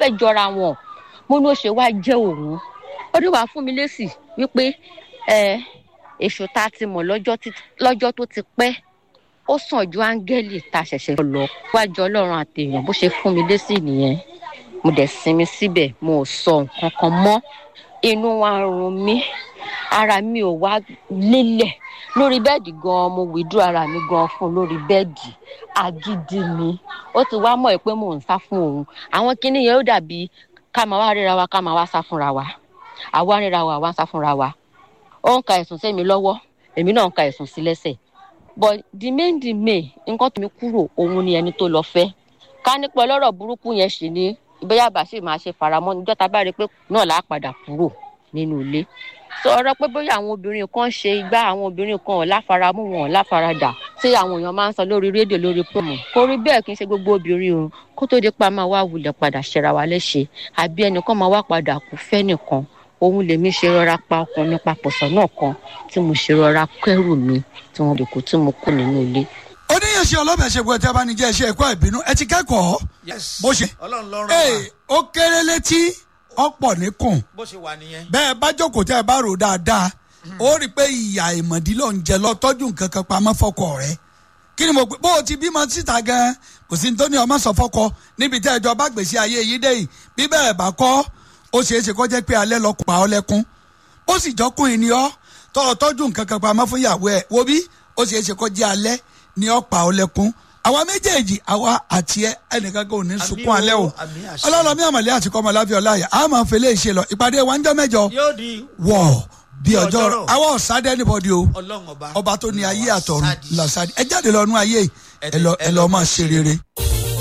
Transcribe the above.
fẹ́ jọra wọn mo ní ó ṣe wá jẹ́ òun ó ní wàá fún mi lésì wípé ẹ èso tá a ti mọ̀ lọ́jọ́ tó ti pẹ́ ó sàn ju áńgẹ́lì tá a ṣẹ̀ṣẹ̀ lọ wájú ọlọ́run àtẹ̀yàn bó ṣe fún mi lésì nìyẹn mo dẹ̀ sinmi síbẹ̀ mo ò sọ nǹkan kan mọ́ inú wa ń run mí ara mi ò wá lélẹ̀ lórí bẹ́ẹ̀dì gan-an mo wìdú ara mi gan-an fún lórí bẹ́ẹ̀dì agídí mi ó ti wá mọ̀ pé mò ń sá fún òun àwọn kinní yẹn ó dàbí ká máa wá ríra wa ká máa wá sá fúnra wa àwa ríra wa àwa ń sá fúnra wa ó ń ka ẹ̀sùn sí mi lọ́wọ́ èmi náà ń ka ẹ̀sùn sí lẹ́sẹ̀ but the main the main nǹkan tó mi kúrò òun ni ẹni tó lọ fẹ́ ká nípa ọlọ́rọ̀ burúkú yẹn sì ni bóyá bàṣẹ máa ṣe faramọ́ níjọ́ tá a bá rí i pé náà là á padà kúrò nínú ilé sọ ọ̀rọ̀ pé bóyá àwọn obìnrin kan ṣe igbá àwọn obìnrin kan ò láfaramú wọn ò láfaradà tí àwọn èèyàn máa ń sọ lórí rédíò lórí promo kò rí bẹ́ẹ̀ kí n ṣe gbogbo obìnrin o kó tó di pa máa wá wulẹ̀ padà ṣẹra wa léṣe àbí ẹnìkan máa wá padà kú fẹ́ nìkan òun lèmi ṣe rọra pa ọkùnrin papọ̀ sọ́nà kan tí mo ṣe rọra kẹ́rù mi tí wọ́n lè kó tí mo kú nínú ilé oníyànṣe ọlọ́bẹ̀ ṣe gbọ́dọ̀ tí a bá ní jẹ́ iṣẹ́ ẹ̀kọ́ ìbínú ẹ ti kẹ́kọ̀ọ́ bó ṣe ọlọ́run lọ́rùn ee wa ó kéré létí ọ̀pọ̀ níkùn bó ṣe wà nìyẹn. bẹ́ẹ̀ bá jókòó tẹ́ ẹ bá rò dáadáa ó rí i pé ìyá ìmọ̀dí ló ń jẹ lọ tọ́jú nǹkan kan pamọ́ fọ́kọ rẹ̀ kí ni mo pè bó o ti bímọ síta gan kò sí ní tó ní ọmọ sọ fọ́kọ níbi tẹ́ ẹjọ́ bá gbèsè ayé yìí dé yìí bí bẹ́ẹ̀ bá kọ́ ó ṣeé ṣe kó jẹ́ pé alẹ́ lọ pa ọ́ lẹ́kún ó sì jọ́kùnrin ni ọ́ tọ́ tọ́jú nǹkan kan pamọ́ fún ìyàwó ẹ̀ wo bí ó ṣeé ṣe kó jẹ́ alẹ́ ni ọ́ pa ọ́ lẹ́kún àwa méjèèjì àwa àti ẹ ẹnìkan kò ní sunkún alẹ́ o àmì àṣẹ. ọlọ́lọ́mí àmàlẹ́ àti kọ́mọláfẹ́ ọláyà á máa fẹlẹ́ ìṣe lọ ìpàdé wa ń jọ mẹ́jọ yóò di wọ̀ bí ọjọ́ ọjọ́rọ̀. àwọn ọ̀sádẹ́ níbọ̀dì o ọlọ́run ọba ọba tó ní ayé làwọn àtọ̀run sáàdì. làṣàdì ẹ jáde lọ nú ayé yìí ẹ lọ ẹ lọ máa ṣe rere.